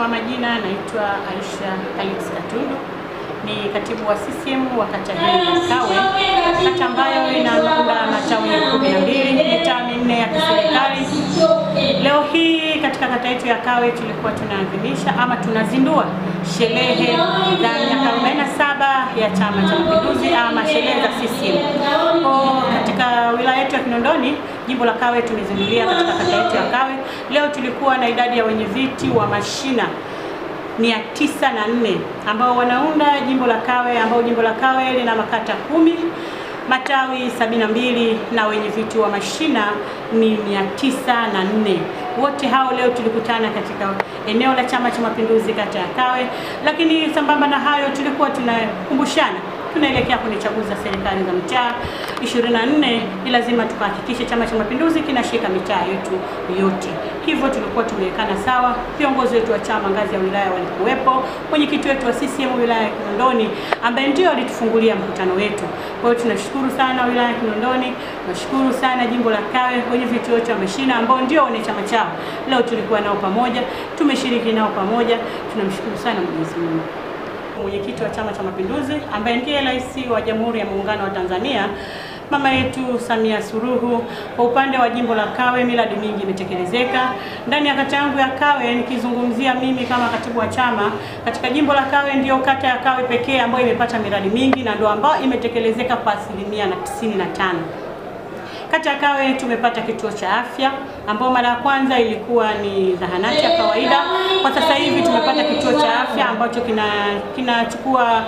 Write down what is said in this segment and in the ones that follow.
Kwa majina naitwa Aisha Alex Katundu, ni katibu wa CCM wa kata hii ya Kawe, kata ambayo inaunda matawi kumi na mbili, mitaa minne ya kiserikali. Leo hii katika kata yetu ya Kawe tulikuwa tunaadhimisha ama tunazindua sherehe za miaka 47 ya Chama cha Mapinduzi ama sherehe za CCM. Kwa katika wilaya yetu ya Kinondoni, jimbo la Kawe tumezindulia katika kata yetu ya Kawe. Leo tulikuwa na idadi ya wenyeviti wa mashina mia tisa na nne ambao wanaunda jimbo la Kawe ambao jimbo la Kawe lina makata kumi matawi sabini na mbili na wenye viti wa mashina ni mia tisa na nne. Wote hao leo tulikutana katika eneo la Chama cha Mapinduzi kata ya Kawe, lakini sambamba na hayo tulikuwa tunakumbushana tunaelekea kwenye chaguzi za serikali za mitaa 24, ni lazima tukahakikishe Chama cha Mapinduzi kinashika mitaa yetu yote. Hivyo tulikuwa tumewekana sawa, viongozi wetu wa chama ngazi ya wilaya walikuwepo, mwenyekiti wetu wa CCM wilaya ya Kinondoni ambaye ndio alitufungulia mkutano wetu. Kwa hiyo tunashukuru sana wilaya ya Kinondoni, tunashukuru sana jimbo la Kawe, wenye viti wote wa mashina ambao ndio wane chama chao. Leo tulikuwa nao pamoja, tumeshiriki nao pamoja, tunamshukuru sana Mwenyezi Mungu mwenyekiti wa Chama cha Mapinduzi ambaye ndiye rais wa Jamhuri ya Muungano wa Tanzania mama yetu Samia Suluhu. Kwa upande wa jimbo la Kawe, miradi mingi imetekelezeka ndani ya kata yangu ya Kawe. Nikizungumzia mimi kama katibu wa chama katika jimbo la Kawe, ndio kata ya Kawe pekee ambayo imepata miradi mingi na ndio ambayo imetekelezeka kwa asilimia na tisini na tano. Kata ya Kawe tumepata kituo cha afya ambao mara ya kwanza ilikuwa ni zahanati ya kawaida. Kwa sasa hivi tumepata kituo cha afya ambacho kinachukua kina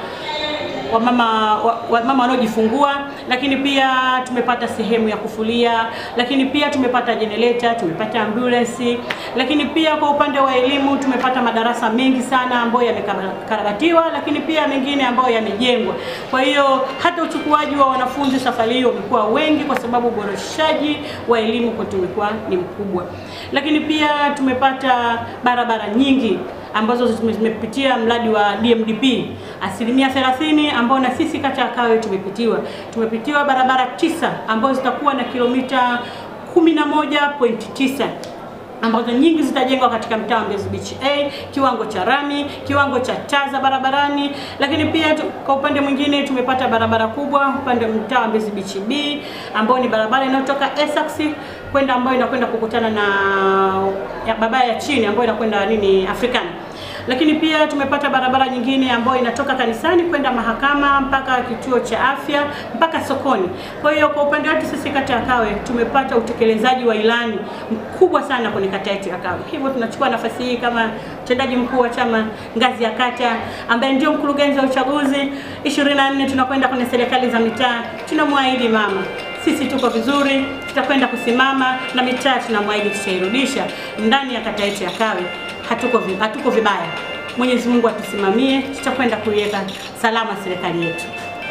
wamama wamama wanaojifungua, lakini pia tumepata sehemu ya kufulia, lakini pia tumepata generator, tumepata ambulance, lakini pia kwa upande wa elimu tumepata madarasa mengi sana ambayo yamekarabatiwa, lakini pia mengine ambayo yamejengwa. Kwa hiyo hata uchukuaji wa wanafunzi safari hiyo umekuwa wengi, kwa sababu uboreshaji wa elimu kwetu umekuwa ni mkubwa, lakini pia tumepata barabara nyingi ambazo zimepitia mradi wa DMDP asilimia 30, ambao na sisi kata ya Kawe tumepitiwa. Tumepitiwa barabara tisa ambazo zitakuwa na kilomita 11.9 ambazo nyingi zitajengwa katika mtaa wa Mbezi Beach A, kiwango cha rami, kiwango cha taa za barabarani. Lakini pia tu, kwa upande mwingine tumepata barabara kubwa upande wa mtaa wa Mbezi Beach B, ambayo ni barabara inayotoka Essex kwenda ambayo inakwenda kukutana na ya barabara ya chini ambayo inakwenda nini Afrikana lakini pia tumepata barabara nyingine ambayo inatoka kanisani kwenda mahakama mpaka kituo cha afya mpaka sokoni. Kwa hiyo kwa upande wetu sisi kata ya Kawe tumepata utekelezaji wa ilani mkubwa sana kwenye kata yetu ya Kawe. Hivyo tunachukua nafasi hii kama mtendaji mkuu wa chama ngazi ya kata ambaye ndio mkurugenzi wa uchaguzi 24 tunakwenda kwenye serikali za mitaa, tunamwahidi mama sisi tuko vizuri, tutakwenda kusimama na mitaa tunamwahidi tutairudisha ndani ya kata yetu ya Kawe. Hatuko, hatuko vibaya. Mwenyezi Mungu atusimamie, tutakwenda kuiweka salama serikali yetu.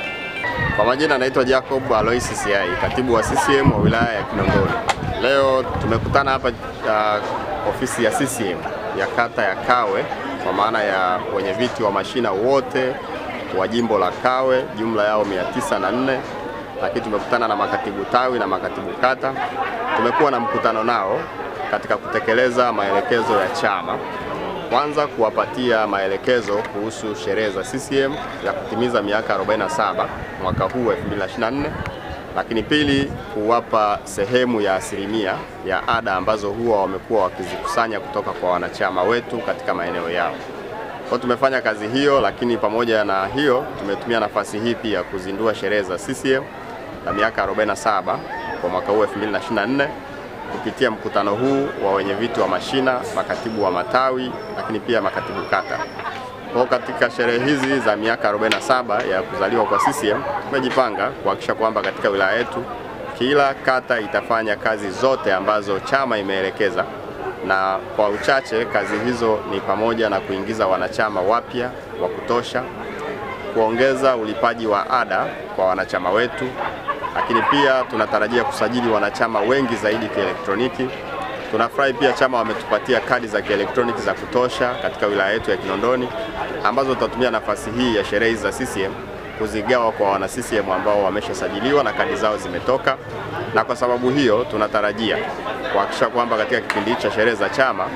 Kwa majina naitwa Jacob Aloisi Siai, katibu wa CCM wa wilaya ya Kinondoni. Leo tumekutana hapa uh, ofisi ya CCM ya kata ya Kawe kwa maana ya wenye viti wa mashina wote wa jimbo la Kawe, jumla yao 904 lakini tumekutana na makatibu tawi na makatibu kata. Tumekuwa na mkutano nao katika kutekeleza maelekezo ya chama, kwanza kuwapatia maelekezo kuhusu sherehe za CCM ya kutimiza miaka 47 mwaka huu 2024, lakini pili kuwapa sehemu ya asilimia ya ada ambazo huwa wamekuwa wakizikusanya kutoka kwa wanachama wetu katika maeneo yao. Kwa tumefanya kazi hiyo, lakini pamoja na hiyo tumetumia nafasi hii pia kuzindua sherehe za CCM na miaka 47 kwa mwaka huu 2024 kupitia mkutano huu wa wenye viti wa mashina, makatibu wa matawi, lakini pia makatibu kata. Kwa katika sherehe hizi za miaka 47 ya kuzaliwa kwa CCM tumejipanga kuhakikisha kwamba katika wilaya yetu kila kata itafanya kazi zote ambazo chama imeelekeza, na kwa uchache kazi hizo ni pamoja na kuingiza wanachama wapya wa kutosha, kuongeza ulipaji wa ada kwa wanachama wetu, lakini pia tunatarajia kusajili wanachama wengi zaidi kielektroniki. Tunafurahi pia chama wametupatia kadi za kielektroniki za kutosha katika wilaya yetu ya Kinondoni ambazo tutatumia nafasi hii ya sherehe za CCM kuzigawa kwa wana CCM ambao wameshasajiliwa na kadi zao zimetoka, na kwa sababu hiyo tunatarajia kuhakikisha kwamba katika kipindi cha sherehe za chama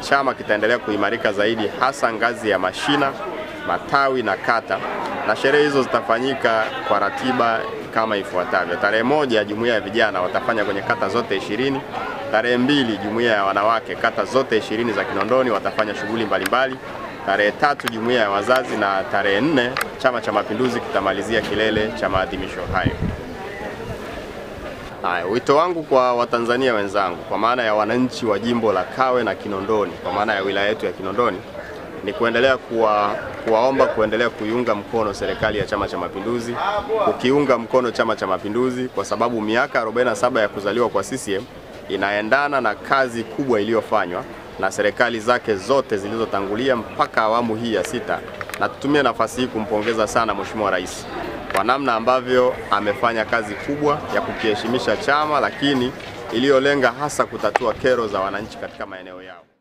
chama kitaendelea kuimarika zaidi, hasa ngazi ya mashina, matawi na kata, na sherehe hizo zitafanyika kwa ratiba kama ifuatavyo. Tarehe moja, jumuiya ya vijana watafanya kwenye kata zote ishirini. Tarehe mbili, jumuiya ya wanawake kata zote ishirini za Kinondoni watafanya shughuli mbalimbali. Tarehe tatu, jumuiya ya wazazi, na tarehe nne, Chama cha Mapinduzi kitamalizia kilele cha maadhimisho hayo. Haya, wito wangu kwa Watanzania wenzangu, kwa maana ya wananchi wa jimbo la Kawe na Kinondoni, kwa maana ya wilaya yetu ya Kinondoni, ni kuendelea kuwa, kuwaomba kuendelea kuiunga mkono serikali ya Chama cha Mapinduzi, kukiunga mkono Chama cha Mapinduzi kwa sababu miaka 47 ya kuzaliwa kwa CCM inaendana na kazi kubwa iliyofanywa na serikali zake zote zilizotangulia mpaka awamu hii ya sita, na tutumie nafasi hii kumpongeza sana Mheshimiwa Rais kwa namna ambavyo amefanya kazi kubwa ya kukiheshimisha chama, lakini iliyolenga hasa kutatua kero za wananchi katika maeneo yao.